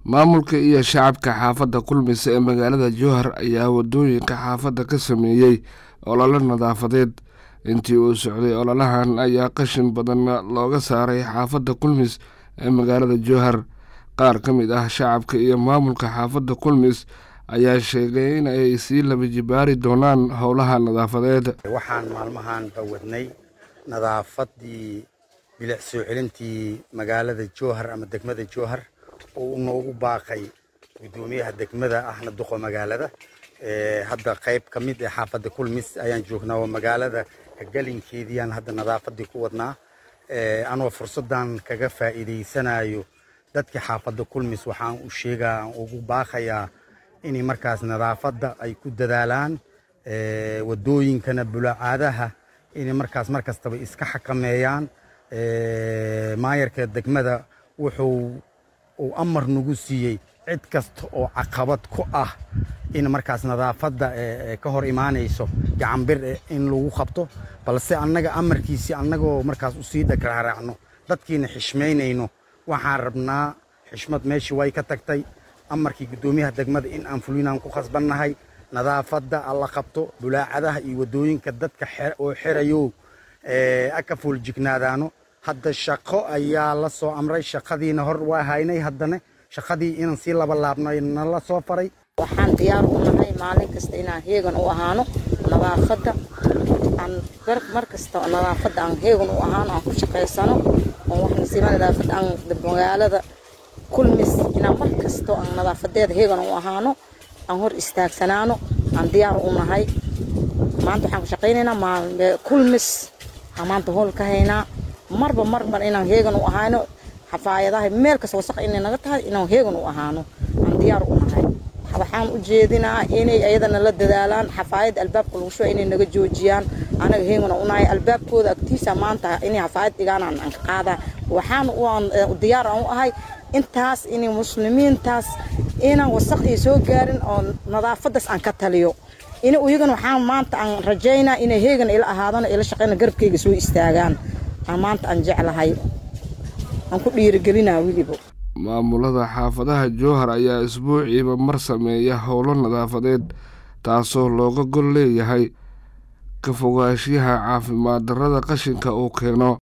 maamulka iyo shacabka xaafadda kulmis ee magaalada jowhar ayaa wadooyinka xaafadda ka sameeyey ololo nadaafadeed intii uu socday ololahan ayaa qashin badan looga saaray xaafadda kulmis ee magaalada jowhar qaar ka mid ah shacabka iyo maamulka xaafadda kulmis ayaa sheegay in ay sii laba jibaari doonaan howlaha nadaafadeed waxaan maalmahan bawadnay nadaafadii bilic soo celintii magaalada jowhar ama degmada jowhar oo u noogu baaqay guddoomiyaha degmada ahna duqo magaalada hadda qayb ka mid ee xaafadda kulmis ayaan joognaa oo magaalada galinkeediiyaan hadda nadaafadii ku wadnaa anoo fursaddan kaga faa'iidaysanayo dadka xaafadda kulmis waxaan u sheegaa aan ugu baaqayaa inay markaas nadaafadda ay ku dadaalaan wadooyinkana bulacaadaha inay markaas mar kastaba iska xakameeyaan maayarka degmada wuxuu uu amar nagu siiyey cid kasta oo caqabad ku ah in markaas nadaafadda ka hor imaanayso gacanbir in lagu qabto balse annaga amarkiisii annagoo markaas usii dhagraaraacno dadkiina xishmaynayno waxaan rabnaa xishmad meeshii way ka tagtay amarkii guddoomiyaha degmada in aan fulinaan ku khasbannahay nadaafadda alla qabto bulaacadaha iyo wadooyinka dadka oo xerayo aka fooljignaadaano hadda shaqo ayaa la soo amray shaqadiina hor waa haynay haddana shaqadii inaan sii laba laabnay nala soo faray waxaan diyaar u nahay maalin kasta inaan heegan u ahaano nadaafadda aan mar kasta nadaafadda aan heegan u ahaano aan ku shaqaysano oo wax nasiiba nadaafadda aan magaalada kulmis inaan mar kasto aan nadaafadeeda heegan u ahaano aan hor istaagsanaano aan diyaar u nahay maanta waxaan ku shaqaynaynaa kulmis aan maanta hool ka haynaa marba marban inaan heegan u ahaano xafaayadaha meel kasta wasaq inay naga tahay inaan heegan u ahaano aan diyaar u nahay waxaan u jeedinaa inay ayadana la dadaalaan xafaayad albaabka lagu shuba inay naga joojiyaan anaga heegan u nahay albaabkooda agtiisa maanta inay xafaayad dhigaan aan ka qaadaa waxaan diyaar aan u ahay intaas inay muslimiintaas inaan wasaq ay soo gaarin oo nadaafadaas aan ka taliyo in iyagana waxaan maanta aan rajaynaa inay heegan ila ahaadano ila shaqeyna garabkayga soo istaagaan aan maanta aan jeclahay aan ku dhiirigelinaa weliba maamulada xaafadaha jowhar ayaa isbuuciiba mar sameeya howlo nadaafadeed taasoo looga gol leeyahay ka fogaanshiyaha caafimaad darrada qashinka uu keeno